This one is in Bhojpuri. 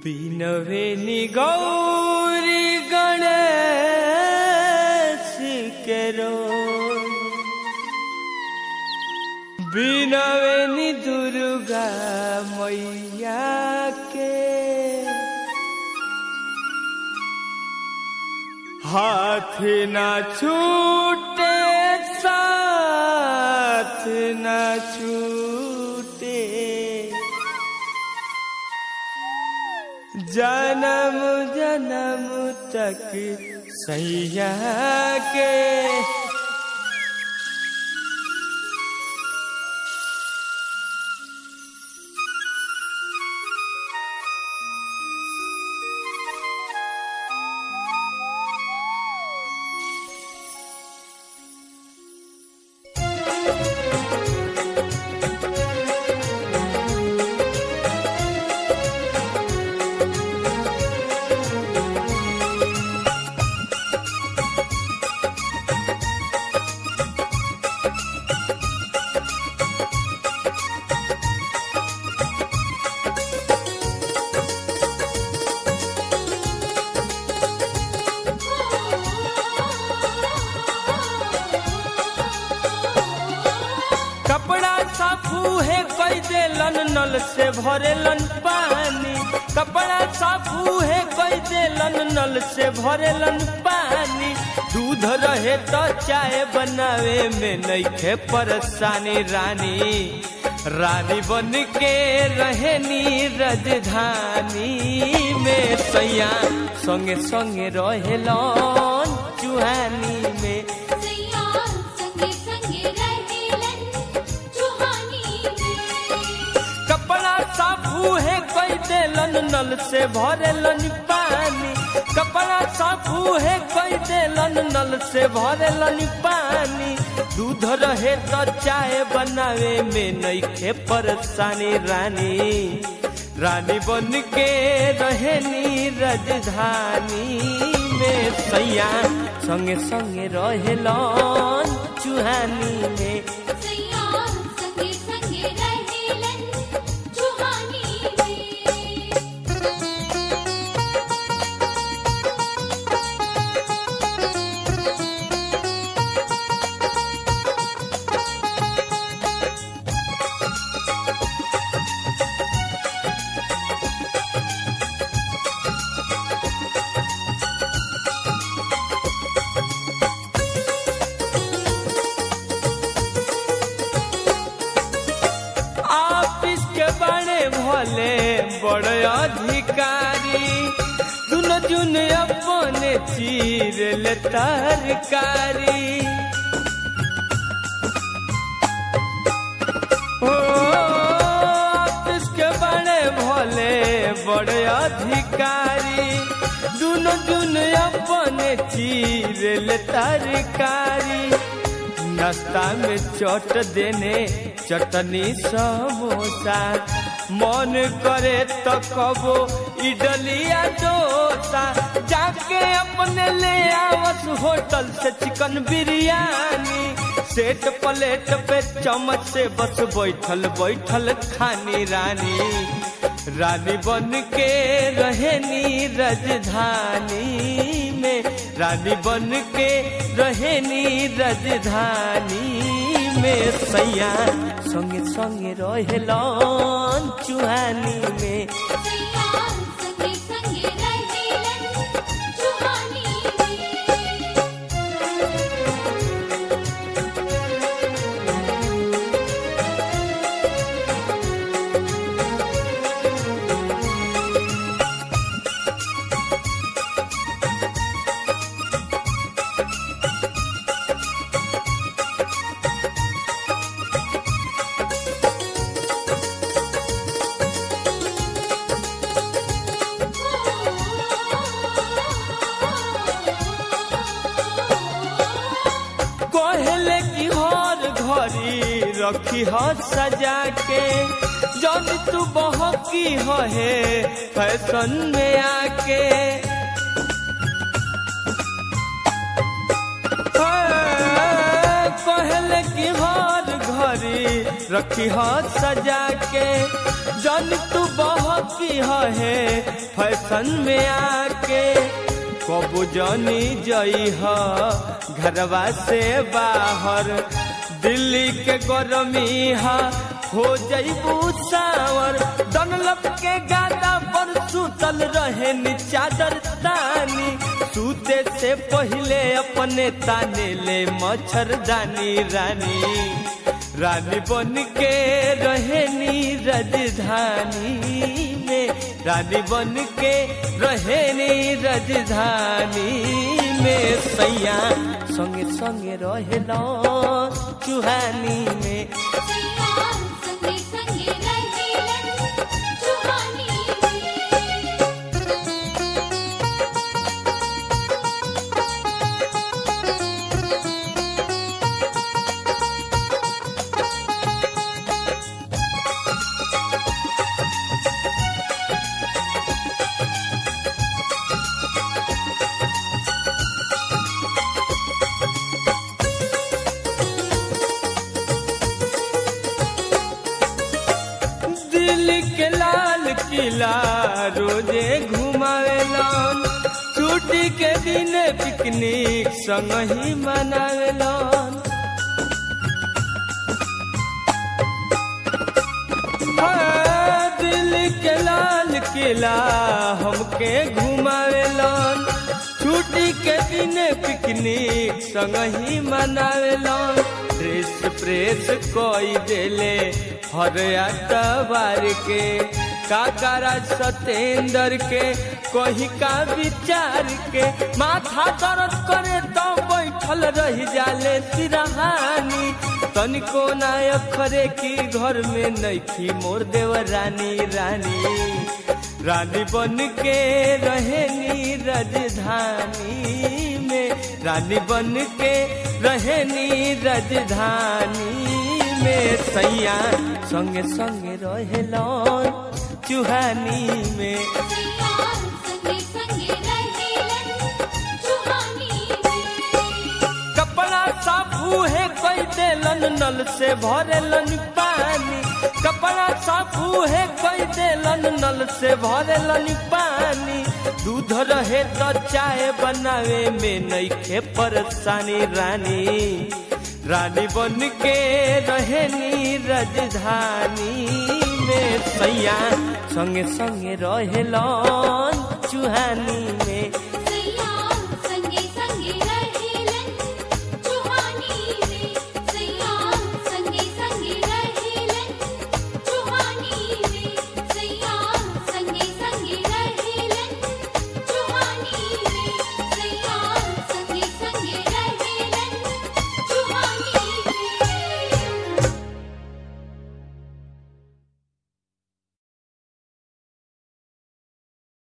बिनवेनी गौरी गणेश केरो बिनवेनी दुर्गा मैया के हाथ ना छूटे साथ ना छूटे जन्म जन्म तक सैया के कपड़ा साफू है कई देलन नल से भरेलन पानी कपड़ा साफू है कई देलन नल से भरेलन पानी दूध रहे तो चाय बनावे में नईखे परेशानी रानी रानी बन के रहनी राजधानी में सैया संगे संगे रहेलन चुहानी में सैया संगे संगे रहेलन चुहानी में कपड़ा साफू है कोई देलन नल से भरेलन पानी कपड़ा साफू है कोई देलन नल से भरेलन पानी दूध रहे तो चाय बनावे में नईखे परेशानी रानी रानी बन के रहनी राजधानी में सैया संगे संगे रहेलन चुहानी में सैया संगे संगे रहेलन चुहानी में ऑफिस के बड़े भले बड़े अधिकारी दुनो जुन अपने चीर ले तरकारी ओ, ऑफिस के बड़े भले बड़े अधिकारी दुनो जुन अपने चीर ले तरकारी नाश्ता में चट देने चटनी समोसा मन करे तो कबो इडलिया डोसा जाके अपने ले आवस होटल से चिकन बिरयानी सेट प्लेट पे चम्मच से बस बैठल बैठल खानी रानी रानी बन के रहनी राजधानी में रानी बन के रहनी राजधानी में सैया संगे संगे रहेलन चुहानी में सैया संगे संगे रहेलन चुहानी में कहले की हर घड़ी रखी ह सजा के जब तू बहकी है फैशन में आके कहले की हर घड़ी रखी हो सजा के जन तू बहकी है फैशन में आके कबू जनी जई ह घरवा से बाहर दिल्ली के गरमी हा हो जईबू सावर डनलप के गादा पर सुतल रहे नी चादर तानी सूते से पहले अपने ताने ले मच्छरदानी रानी रानी बन के रहे नी राजधानी में रानी बन के रहे नी राजधानी में सैया संगे संगे रहेला चुहानी में सैया संगे संगे रहेलन चुहानी में दिल्ली के लाल किला रोजे घुमावेलन छुट्टी के दिन पिकनिक संग ही मनावेलन हाँ, दिल्ली के लाल किला हमके घुमावेलन छुट्टी के दिन पिकनिक संग ही मनावेलन ड्रेस प्रेस कोई देले हर अतवार के काकारा सतेंद्र के कही का विचार के माथा दर्द करे तो बैठल रह जाले सिरहानी तनिको ना अखरे की घर में नैखी मोर देव रानी रानी रानी बन के रहेनी राजधानी में रानी बन के रहेनी राजधानी में सैया संगे संगे रहेलन चुहानी में सैया संगे संगे रहेलन चुहानी में कपड़ा साफ है कोई देलन नल से भरेलन पानी कपड़ा साफ है कोई देलन नल से भरेलन पानी दूध रहे तो चाय बनावे में नईखे परेशानी रानी रानी बन के रहेनी राजधानी में सैया संगे संगे रहेलन चुहानी में